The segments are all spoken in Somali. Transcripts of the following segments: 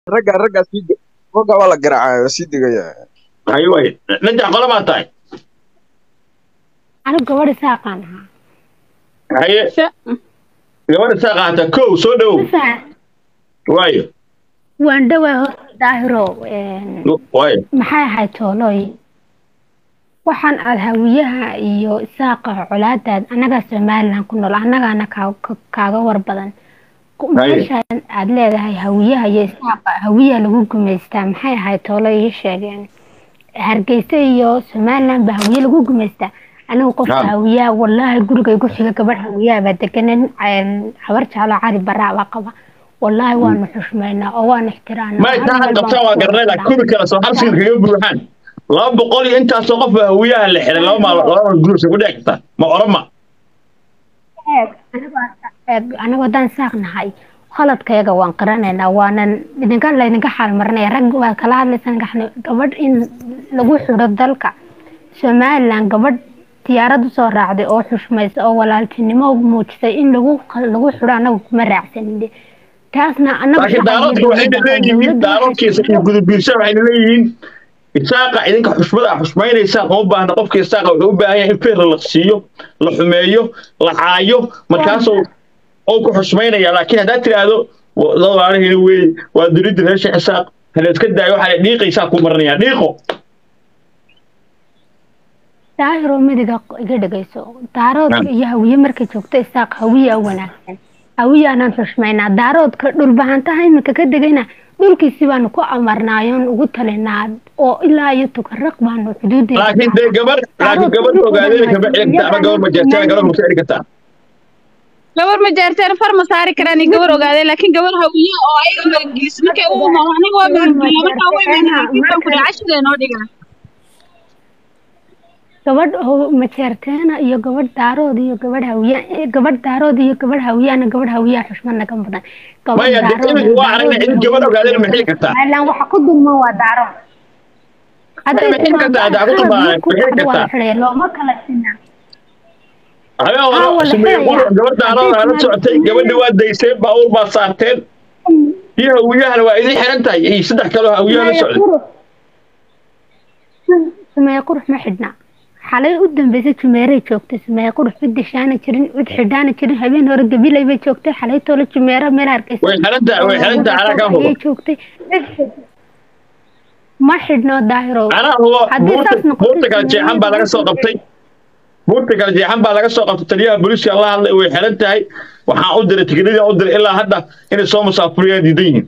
ragga ragga sii de- ragga waa la garaacaya waa sii degaya hay way najax qole maa tahay anigu gabadha saaqaan ahaa haye gabadha saa qaata kow soo dhowow Sasa, waayo waan dhawaa horta daahiro een, waayo maxay ahayd toolooy waxaan aad hawiyaha iyo isaaqa colaadaad annagaa somalilan ku nool annagaana kaa- ka- kaaga war badan Ku- Haye. meeshaan aad leedahay hawiyaha iyo isaaqa hawiyaha lagu gumaystaa maxay ahayd toolo ii sheegeen hargeysa iyo somalilan baa hawiye lagu gumaystaa anigu qofka Ah. hawiyaha wallaahi guriga igu xiga gabadh hawiyaha baa deganan habar jaalo cali baraa baa qaba wallaahi waanu xushmaynaa oo waanu ixtiraamnaa may Hal taa meel qabtaan baan waa ku garanayda wada kubi kale soo halsiin kaga buuxaan laba boqol iyo intaasoo qof baa hawiyaha la xiray laba maal laba gurus ku dhici karta ma orama eeg anigoo eeg anigoo haddaan saaq nahay khaladkayaga waan qaranaynaa waanan idinka laydinka xaalmarinaya rag waa kala hadlaysan gaxni gabadh in lagu xidho dalka somalilan gabadh diyaarad usoo raacday oo xushmaysa oo walaaltinimo muujisay in lagu lagu xidho anagu kuma raacsanin taasna anagu laakiin daaroodka waxayna leeyihiin daaroodkiisa iyo gudubiirsa waxayna leeyihiin isaaqa idinka xushmada ah xushmaynaysaan uma baahna qofka isaaqa wuxuu u baahan yahay in feer la siiyo la xumeeyo la caayo markaasuu oo ku xushmaynaya laakiin haddaad tiraahdo dad waalahina weeye waa dunida reer sheekh isaaq hala iska daayo waxaa dhiiqaysaa ku marinaya dhiiqo daahiro midiga iga dhegayso daaroodka iyo hawiye markay joogto isaaq hawiya wanaagsan hawiyaanaan xushmaynaa daaroodka dhulbahantaha iminka ka degayna dhulkiisi baanu ku amarnaayoon ugu talinaa oo ilaa iyo tukaraq baanu xuduudeeda laakiin dee gabar laakiin gabar ogaadeen kama celin kartaa ama gabar majeertaan gabar ma celin kartaa gabar ma jeerteen far ma saari karaan iyo gabar ogaadeen laakiin gabar hawiye oo ayaga magagelis markay u imaan aniga waa magageliya markaa u imaan ku cashadee noo dhigaa gabadh ho- majeerteena iyo gabadh daarood iyo gabadh hawiya gabadh daarood iyo gabadh hawiyana gabadh hawiya xushmad naga badan gabadh maya dee daarood iminka iyo waa aragnay daarood in iyo gabar ogaadeen ma xili kartaa Somaliland waxa ku dulman waa daarood hadday ma xili kartaa haddaa ku dulmaan ma xili waa la kartaa xidhaya looma kala sinaa habeen Ah, hore wala sameeye xidhaya. gabar daarood aa la socotay gabadhi waa dayseen baabuur baa saarteen iyo hawiyahana waa idin xiran tahay iyo saddex kaloo hawiyaha la socday sumeeye qurux ma xidhna xalay u dambeysay jumeeray joogtay sumeeye qurux cid dishaana jirin cid xidhaana jirin habeen hore gabilay bay joogtay xalay toole jumeera meel hargeysa way xiran tahay way xiran tahay anaa kaa hubo ayay joogtay ma xidhno daahiro anaa hubo Haddii buurta saas noqoto buurta kala jeexan baa laga soo qabtay buurta kala jeexan baa laga soo qabtay taliyaha booliiska la hadlay way xiran tahay waxaan u diray tiknadii u diray ilaa hadda inay soo musaafuriyaan diidan yihiin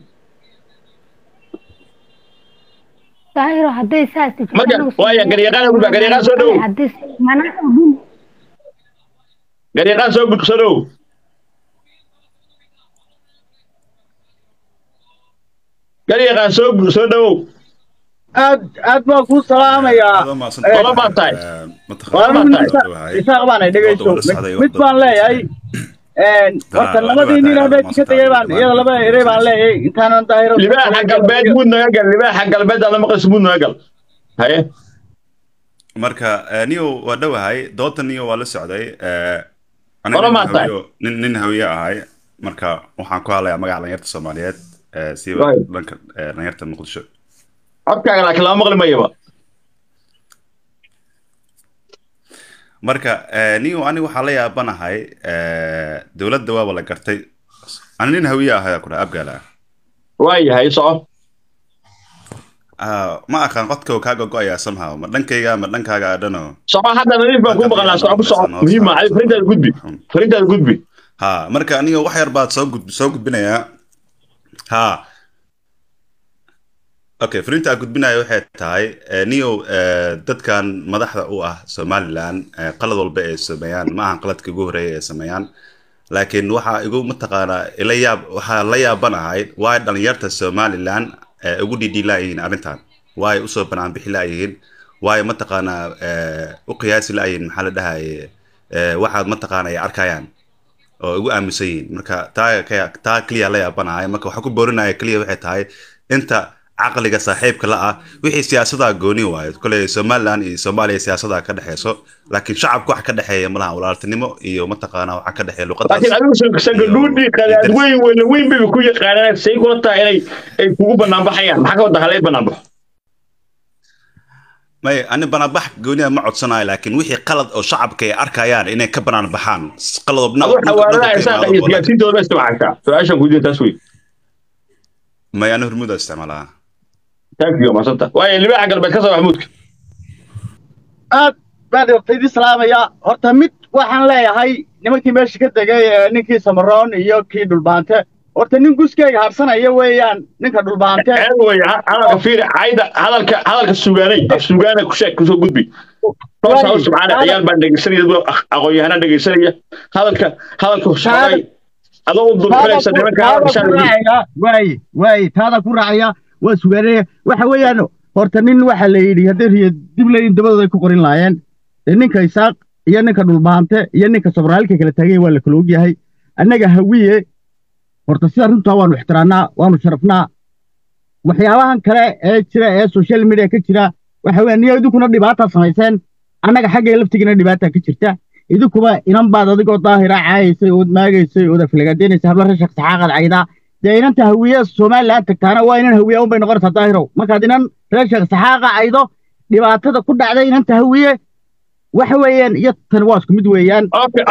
daahiro hadday saas jirto Marka, anagu waaya, Soomaaliya- garyaqaan ugu baa, garyaqaan soo dhowow. Haddii- mana ogin. garyaqaan soo gud soo dhow garyaqaan soo gud soo dhowow aad aad baan kuu salaamayaa Qolo baa tahay. waa anigu isaaq baan dhegeyso mid- mid baan leeyahay horta labadii nin oo meesha ka tegay baan iyada laba erey baan leeyahay intaanan daahiro libaaxa galbeed muud naga gal libaaxa galbeed aan la maqlayso muud naga gal haye marka eh, niyo waa dhowahay doodta niyo waa la socday eh, aniga Qolo nin maa tahay? hawiyo- nin nin hawiye ahay marka waxaan ku hadlayaa magaca dhalinyarta soomaaliyeed eh, siiba Right. dhanka eh, dhalinyarta muqdisho codkaaga laakiin lama maqli mayaba marka eh, niyo aniga waxaa la yaabanahay eh, dowladda waaba la gartay ani nin hawiye ahay ku dhaha abgaala waayahay soco ah ma aqaan qodka kaa gogo-ayaa somehow ma dhankayga ma dhankaaga adhano soco hadda nadiif baan kuu maqalnaa soco ku soco muhiim ah farintaada gudbi farintaada gudbi ha marka aniga wax yar baad soo gud soo gudbinayaa ha okay fariinta aan gudbinaya waxay tahay eh, niyo eh, dadkan madaxda u ah somaliland eh, qalad walba ay sameeyaan ma ahan qaladka ugu horeeya ay sameeyaan laakiin waxaa igu mataqaanaa ila yaab waxaa la yaabanahay waay dhalinyarta somaliland eh, ugu dhidhiilaayihiin arrintan waay usoo banaan bixi laayihiin waay mataqaanaa eh, u qiyaasi laayihiin maxaa la dhahaye eh, waxaad mataqaana ay arkayaan oo ugu aaminsan yihiin marka taa ka- taa keliya la yaabanahay marka waxaa ku boorinaya keliya waxay tahay inta caqliga saaxiibka la ah wixii siyaasadaha gooni waayo kole somaliland iyo soomaaliya siyaasadaha ka dhexeyso laakiin shacabka wax ka dhexeeya malaha walaaltinimo iyo mataqaana waxa ka dhexeeya luqadaas laakiin adigu sangadhuudhii qadaad weyn weyne weyn bay ku yaqaanaan say kula tahay inay ay kugu bannaan baxayaan maxaa ka wada halay bannaan baxo may ani banaanbax gooniya ma codsanayo laakiin wixii qalad oo shacabka ay arkayaan inay ka banaan baxaan qaladobna aduu xawaaradaha isaaqa iyo isgaarsiintooda ma isticmaaltaa su-aashan ku taas wey may ani hormuuda isticmaalaa thank you maasanta waayo libaaxa galbeed ka soo maxmuudka aad baan horta idin salaamayaa horta mid waxaan leeyahay nimankii meesha ka tegay ee ninkii samaroon iyo kii dhulbaante horta nin guskeyga harsanaya weeyaan ninka dhulbaante ceeb wey hadalka fiiri cayda hadalka hadalka sugaanay af sugaana ku sheeg kusoo gudbi toos haw subxaana ciyaal baan dhegeysanaya dad aqoon-yahana dhegeysanaya hadalka hadalka shaqay adoo u dulxinaysa nimanka waaye waaye taada ku raacaya waa sugaanaya waxa weeyaan horta nin waxa la yidhi hadday riyo dib leeyihin dabadooda ay ku qorin laayeen ee ninka isaaq iyo ninka dhulbaante iyo ninka sobraalka kala taaganya waa la kala ogyahay annaga hawiye horta sida runtaa waanu ixtiraamnaa waanu sharafnaa waxyaabahan kale ee jira ee social media ka jira waxa weeyaan niyo idinkuna dhibaataa samayseen annaga xaggay laftigiina dhibaataa ka jirta idinkuba inan baad adigoo daahira caayaysay ood maagaysay ood aflagaadeenaysay habla rashaq saxaaqaad caydaa dee inanta hawiye somaliland tagtaana waa inan hawiye unbay noqonaysaa daahirow markaad inan rashaq saxaaqa caydo dhibaatada ku dhacday inanta hawiye waxa weeyaan iyo tan waa isku mid weeyaan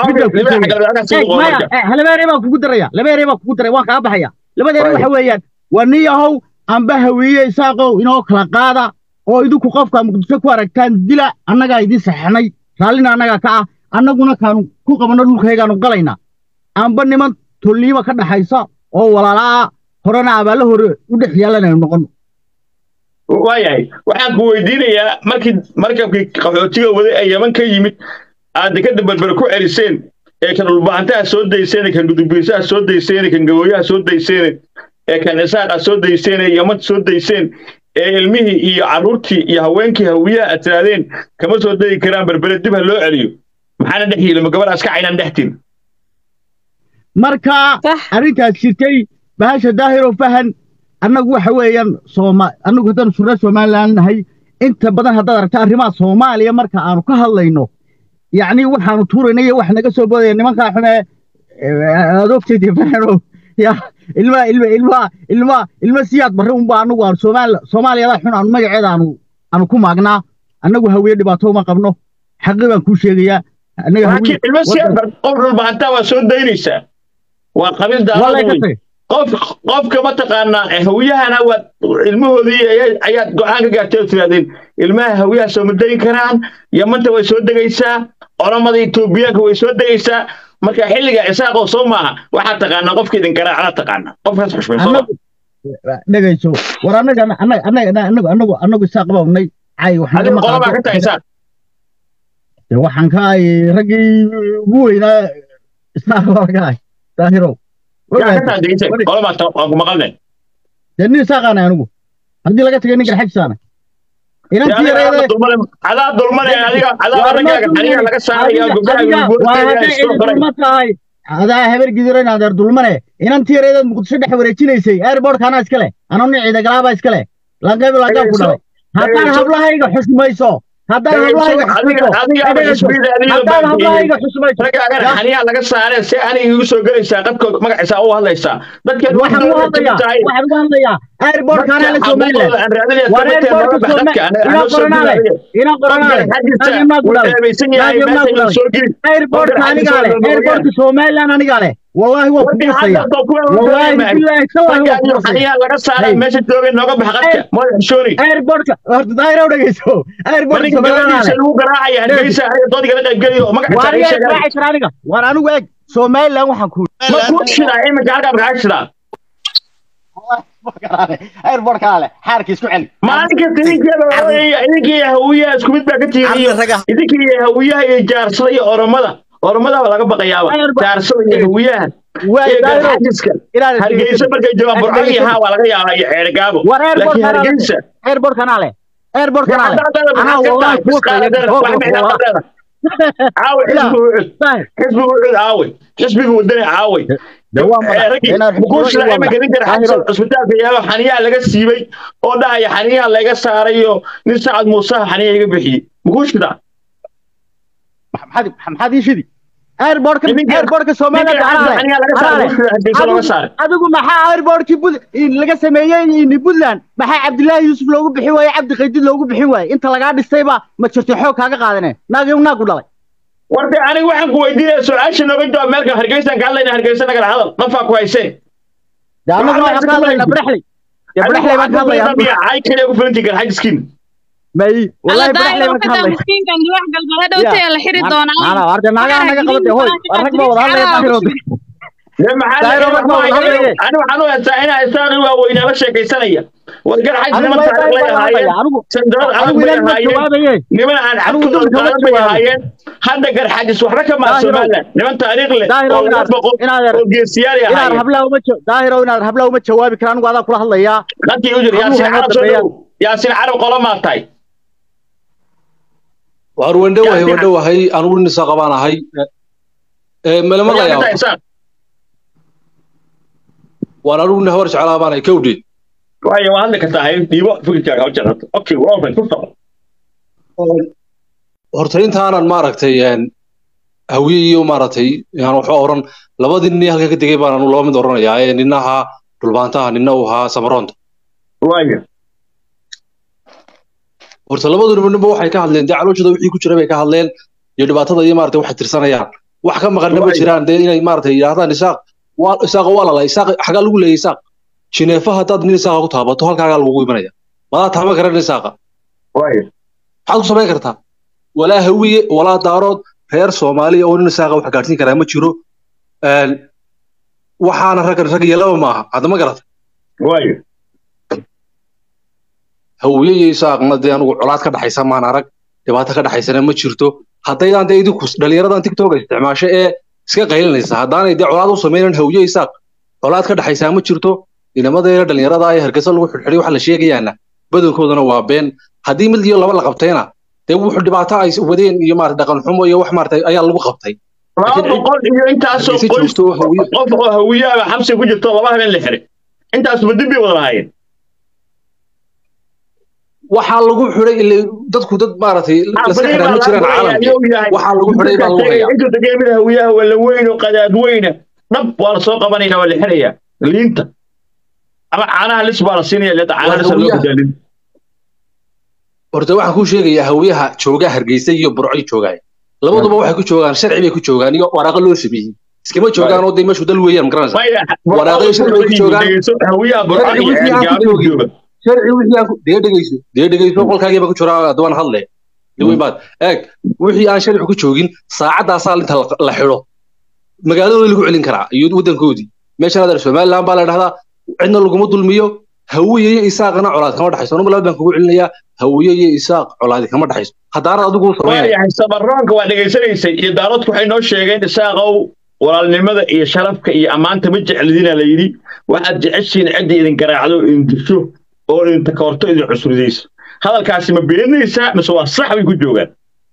laba ere baan kugu daraya laba ere baan kugu daraya waan kaa baxaya labada ere waxa weeyaan waa nin yahow amba hawiye isaaqow inoo kala qaada oo idinku qofka muqdisho ku aragtaan dila annagaa idin saxnay raallina annagaa ka ah annaguna kaanu ku qabanno dhulkaygaanu galayna amba niman tolliiba ka dhaxaysa oo walaalaa horena abaalla hore u dhex yaalanaynu noqono waayahay waxaan ku weydiinayaa markii markabkii qaxootiga waday ee yaman ka yimid aad dekada berbere ku celiseen ee kan dhulbahantaha soo dayseen kan gudubiisaha soo dayseen kan gabooyaha soo dayseen ee kan isaaqa soo dayseen ee yaman soo dayseen ee ilmihii iyo carruurtii iyo haweenkii hawiyaha aad tiraadeen kama soo degi karaan berbere dib ha loo celiyo maxaana dhex yili ma gabadhaas ka caynaan dhex tin marka arrintaas jirtay bahasha daahiro fahan annagu waxa weeyaan sooma annagu haddaan surre somaliland nahay inta badan haddaad aragta arrimaha soomaaliya marka aanu ka hadlayno yacni waxaanu tuurayna iyo wax naga soo boodaya nimankaa xume adoogteedii fahano ya ilma ilma ilma ilma ilma siyaad barre unba annagu aanu soomaali soomaaliyada xun aanu magaceeda aanu aanu ku maagnaa annagu hawiye dhibaato uma qabno xaqi baan kuu sheegayaa annaga laakiin ilma siyaad bar qof dhulbahantaa waa soo daynaysaa waa qabiil daalada qof qofka mataqaanaa hawiyahana waad ilmahoodii ayaad go-aan ka gaartay oo tirahdeen ilmaha hawiyaha soo ma degi karaan yamanta way soo degaysaa oromada etoobiyaanka way soo degaysaa marka xilliga isaaqoo soo maaha waxaad taqaanaa qofka idin garaacada taqaana qofkaas xushmay soo dhegayso war annaga annaga annaga annagu annagu annagu isaaq bawnay cay waxaan qolabaa ka tahay isaaq waxaan ka ahay raggii ugu weynaa isaaq baa ka ahay daahirow dee nin isaaqaanay anigu haddii laga tagay ninkan xajisaanay adaa dulmane adiga adaa raggaaga xaniga laga saaraya gobdhaha tahay adaa habar gidiran adeer dulmane inantii yareedaad muqdisho dhex wareejinaysay airbortka anaa iskale anoo nin ciidagalaabaa iskale lanqayb lanqayb ku dhalay haddaan hablahayga xushmayso haddaan hablahayga xusmayso raggaagan xaniyaa laga saaree si aniga igu soo gelaysaa qadkood magaciisa u hadlaysaa dadkeed waxaan ugu hadlayaa waxaan ugu hadlayaa airbortka anaa la somaliland war airbortka ina qoranaale ina qoranaale naagimnaa ku dhalay naagimnaa ku dhalay airbortka anigaa leh airbortka somaliland anigaa leh والله هو كبيسيا والله بالله سوى هو حنيا laga saaray meesha joogay nooga bax qadka ma xishori airport horta daayro dhageyso airport somaliland lagu garaacaya hargeysa ay dood kala qayb galiyo magaca ay sheegay aniga waan anigu eeg somaliland waxaan ku ma ku shira imika halka ka shira airport kale xaarkiis ku celi maalinka tidinkeeda idinkii hawiyaha isku mid baa ka tiiriyo idinkii hawiyaha iyo jaarsada iyo oromada oromada laga baqayaaba jaarsada iyo hawiyaha xajiska hargeysa markay joogaan burco iyo haa waa laga yaabaa iyo ceerigaabo laakiin hargeysa airport kanaale airport kanaale anaa wallahi caawe xisbiga ucud caawe xisbiga wadani caawe dee waa madax inaad mukuushida xukuro imanka ninkan xasan cusbitaalka yaalo xaniyaha laga siibay oo dhahaya xaniyaha laga saaray iyo nin sacad muusaha xaniyaha iga bixiyey mukuushida maxaad maxaad ii shidi airportka Ninka- airportka Soomaaliya ninka gacanaha xaniyaha laga saaray mukuushida hargeysa looga saaray adigu maxaa airportkii bud in laga sameeyey in Puntland maxaa Cabdullaahi Yuusuf loogu bixi waayey Cabdi Qaydid loogu bixi waayey inta lagaa dhistayba ma jirto xoog kaaga qaadanay naag iyo naag u dhalay warde aniga waxaan ku weydiinaya su-aasha nooga jawaab meelkan hargeysaan ka hadlayna hargeysa nagala hadal nafaa ku haysee dee annagu Waxaan waxaan ka hadlaynaa baraxley dee baraxley baan ka hadlayaa ay kaliya ku filantii garxajiskiin may alla wallahi baraxley daayiro baan ka kada hadlayaa miskiinkan wax galgala dhowtay la xiri doonaa maana warde naagaha naga qabade hoy war rag baa wada hadlaya daahirooda Dee maxaa Daayiro la- rag baa wada hadlaya. ani waxaan u haystaa inaa isaaqi waaweynaa la sheekaysanaya war garxaj anigu niman may taariikh lay baan ahaayeen hadlaya anigu sandarad adag anigu bay inaan ma ahaayeen jawaabaye niman aan Anigu xadkooda dulka ma qaadan bay jawaabo. ahaayeen hadda garxajis waxba ka maa Daahiro. somaliland niman taariikh leh Daahiro oo laga inaad- boqo inaad- oo geesiyaal ay inaad ahaayeen hablaha uma ja- daahiro inaad hablaha uma jawaabi kara anigu adaa kula hadlayaa halkii u jir Anigu yaasiin waxaan carab soo dambeeyaa. dhow yaasiin carab qola maa tahay waar wendhowahay Yaa- wendhowahay anugu nisa qabaan ahay ee malama Yaa layaa tahay isaaq. waan anugu nin habar jeclaa baan ahay kowdheed waayo waa hadli kartaa hay dhiibo fikirkaaga u jarata okay waa open ku soco horta intaanan maaragtay een, hawiye iyo maaragtay aan waxba oran labadii nin ee halkan ka degay baan anu laba mid oranayaa ee nina ahaa dhulbaantaha nina uu ahaa samaroonta waayo horta labadu nibanba waxay ka hadleen dee calooshooda wixii ku jira bay ka hadleen iyo dhibaatada iyo maaragtay waxay tirsanayaan wax ka maqanna ma Waayo. jiraan dee inay maaragtay yidhaahdaan isaaq waa isaaqa waa lala isaaq xagaa lagu leeyay isaaq jineefa haddaad nin isaaqa ku taabato halkaagaa lagugu imanaya madaa taama karan isaaqa waayo maxaad ku samayn kartaa walaa hawiye walaa daarood reer soomaaliya oo nin isaaqa wax gaadhsiin karaa ma jiro Een, waxaana rag rag iyo laba maaha hadda ma garata waayo hawiye iyo isaaqna dee anugu colaad ka dhaxaysa maan arag dhibaato ka dhaxaysana ma jirto haddaydaan dee idinku dhalinyaradan tiktok isticmaasho ee iska qaylinaysa haddaanay dee colaad u samaynan hawiye isaaq colaad ka dhaxaysaa ma jirto inamadayna dhalinyarada ee hargeysa lagu xidhxidhay waxa la sheegayaana badankoodana waa been haddii mid iyo laba la qabtayna dee wuxuu dhibaato ay wadeen iyo maarata dhaqan xumo iyo wax maarata ayaa lagu qabtay laba Laakiin cid- boqol iyo intaasoo hargeysa qoys joogto hawiye qof oo hawiyaaba xabsi ku jirto laba habeen la xiray intaasba dib bay wada lahaayeen waxaa lagu xidhay ilaa dadku dad maaragtay laska xidhaa ma jiraan caalamka waxaa lagu xidhay baa lagu hayaa intuu degay mid hawiyaha wala weyn oo qadaad weyna dhab waa la soo qabanaya waa la xirayaa liinta ama caanaha lis baa la siinaya leeta caanaha lis loo hawiyaha. badaalin horta waxaan kuu sheegayaa hawiyaha jooga hargeysa iyo burcoy joogaay labaduba waxay ku joogaan sharci bay ku joogaan iyo waraaqo loo sameeyey iskama joogaan oo dee meeshu dal weeyaan magaranaysa maya Waraaqay sharci ku joogaan. hawiyaha burcaan iyo Sharci wixii aan ku ceelgaabo joogin. jooga sharci wixii aan ku dee dhegeyso dee dhegeyso qolkaagiiba ku jira adwaan hadle dhiweyn baad eeg wixii aan sharci ku joogin saacadaasaa inta la- la xidho magaaladooda lagu celin karaa iyo waddankoodii meeshan adeer somaliland baa la dhahdaa cidna laguma dulmiyo hawiye iyo isaaqna colaad kama dhexayso anuma laba baan kugu celinayaa hawiye iyo isaaq colaadi kama dhexayso haddaanad adigu u samaynaya waayahay sabaroonka waa dhegaysanaysay iyo daaradku waxay noo sheegeen isaaqow walaalnimada iyo sharafka iyo ammaanta ma jeclidina la yidhi waxaad jeceshiin cidda idin garaacdo oo idin disho oo idin takoorto idin cusridayso hadalkaasi ma beeninaysaa mise waa sax bay ku joogaan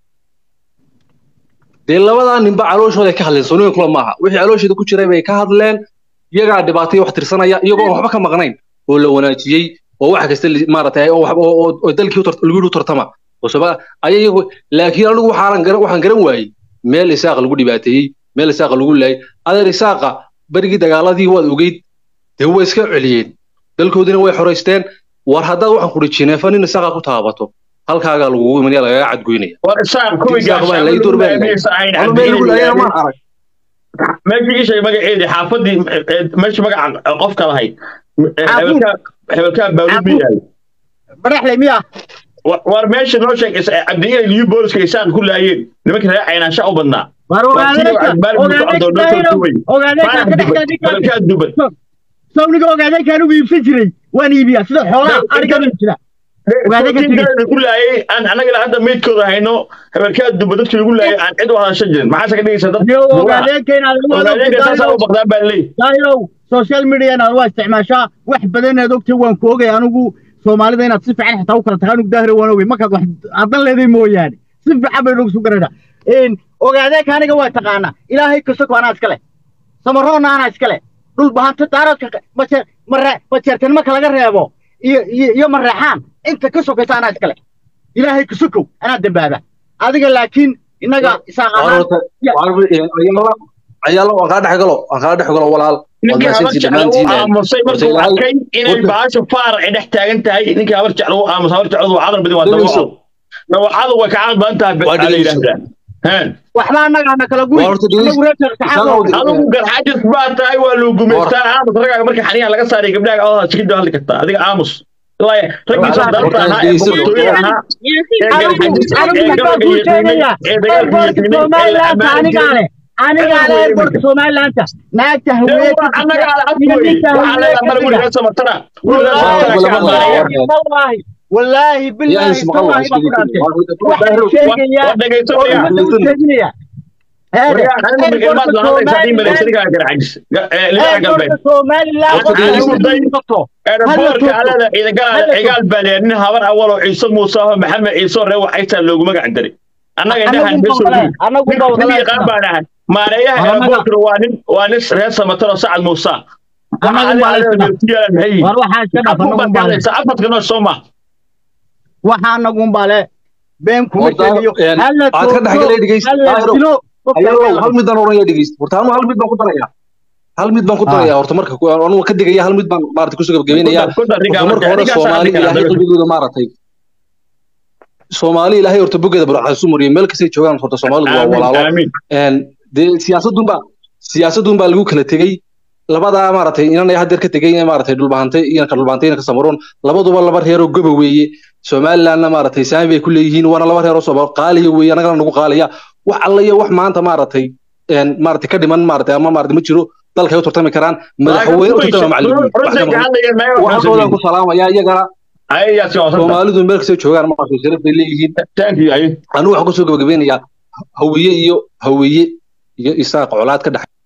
dee labadaa ninba calooshooda ka hadleen soonooyin kula maaha wixii calooshooda ku jiray bay ka hadleen iyagaa dhibaatay wax tirsanaya iyagoo aan waxba ka maqnayn oo la wanaajiyey oo wax kasta li- maaragtay oo wax- oo- oo- oo dalkii u tar- lagu yidhi u tartama oo sooma aya iyagu laakiin anigu waxaanan garan waxaan garan waayey meel isaaqa lagu dhibaateeyey meel isaaqa lagu laayay adeer isaaqa berigii dagaaladii waad ogeyd dee way iska celiyeen dalkoodina way xoraysteen war haddaad waxaan kudhi jineefa nin isaaqa ku taabato halkaagaa lagugu imanaya lagaga cadgoynaya war isaaq kuwii Isaaq baa la ii doorbaaday. gaashaamisa ayn anu meel lagu laayana ma arag meeshii ishay magaceedii xaafadii meesha magaca qofka lahayd Xaafuud. hebelkaa baaruud ma yahay baraxley miya Wa- war meesha noo sheeg is- cabdiye liyu booliska isaaq ku laayeen nimanka reer caynaansha u badnaa war Waa tii ogaadayka Cabdibaal Muuse ogaadayka Cabdoon noo daahiro soo duway. ogaadayka Faarax ka dubad dhexdaa hebelkaa dubad sawniga ogaadaykaan ugu iibsan jiray waan iibiyaa sida xoolaha arigan iibsada Ogaadey ka tegey. lagu laayay aan anaga ilaa hadda meydkooda hayno hebelkaa duba dadkii lagu laayay aan cid u hadashan jirin maxaase ka dhigaysa dad iyo ogaadayka inaad ogaadeenka saasaa u baqdaan baa leey daahirow social media inaad waa isticmaashaa wax badan aad ogtay waan ku ogay anigu soomaalida inaad si fiican xitaa u kala tagaan anigu daahiro waan ogay markaad wax haddan leeday mooyaane si fiican bay nagu sugarayna ogaadayka aniga waa taqaanaa ilaahay kasoko anaa iskale samaroonna anaa iskale dhulbahanta daaradka maje mare majeertan marka laga reebo iyo iyo iyo mareexaan inta ka sokaysa anaa iskale ilaahay ka sokow anaa dambaaba adiga laakiin innaga isaaq ahaan ayaalo aan kaa dhex galo aan kaa dhex galo walaal ninkii habar jeclo u aamusay markuu arkay inay baasha faar ay dhex taagan tahay ninkii habar jeclo u aamusay habar jecladu waa cadal badan waa dawaco dawacadu way ka cadal badan tahay baa la yidhaahdaa waxba annagaana kala guy adigu garxajis baa tahay waa loo gumaystaa aamus ragaaga marka xaniyaha laga saaray gabdhaha oo sikida hadli kartaa adiga aamus raggiisa darta ahaa ee boqortooyada ahaa anigaale anigaale airportka somalilaanta naagta haweewallahi wallaahi bilaahi tallaahi baa ku dhaantay waxaan sheegayaa oo sheeginaya eeraboorka alada cigaal baa leeyahay nin habar awal oo ciise muuse aho maxamed ciise ree waxaytaa loogu magac daray annaga indhahan nin yaqaan baan ahay maareeyaha eeraboorkana waa nin waa nin reer samatar oo sacad muuse afartka noo soo maa waxaa nagun bale been kuma sheegayo aad ka dhexgalay dhegeysto hal mid baan oranaya dhegeysto horta anu hal mid baan ku daraya hal mid baan ku daraya horta marka anu ka digaya hal mid baan maarata kusoo gabagabeynaya marka hore soomaali ilaahay qalbigooda maaratay soomaali ilaahay horta bogeeda barxasu mariyo meel kastay joogaan horta soomaalidu waa walaalo dee siyaasadun baa siyaasadun baa lagu kala tegey labadaa maaragtay inan hadeer ka tegey maaragtay dhulbahantay inanka dhulbahantay inanka samaroon labaduba laba reeroo goba weeye somalilandna maaragtay saami bay ku leeyihiin waana laba reeroo soomaal qaaliya weeye annagana nagu qaalaya wax alla iyo wax maanta maaragtay maaragtay ka dhiman maaragtay ama maaragtay ma jiro dalka ay u tartami karaan madaxweyne u tartama macallimiin waxoodan ku salaamaya iyagana soomaalidu meel kastay joogaan maaragtay sharaf bay leeyihiin anigu waxaan kusoo gabagabeynayaa hawiye iyo hawiye iyo isaaq colaad ka dhex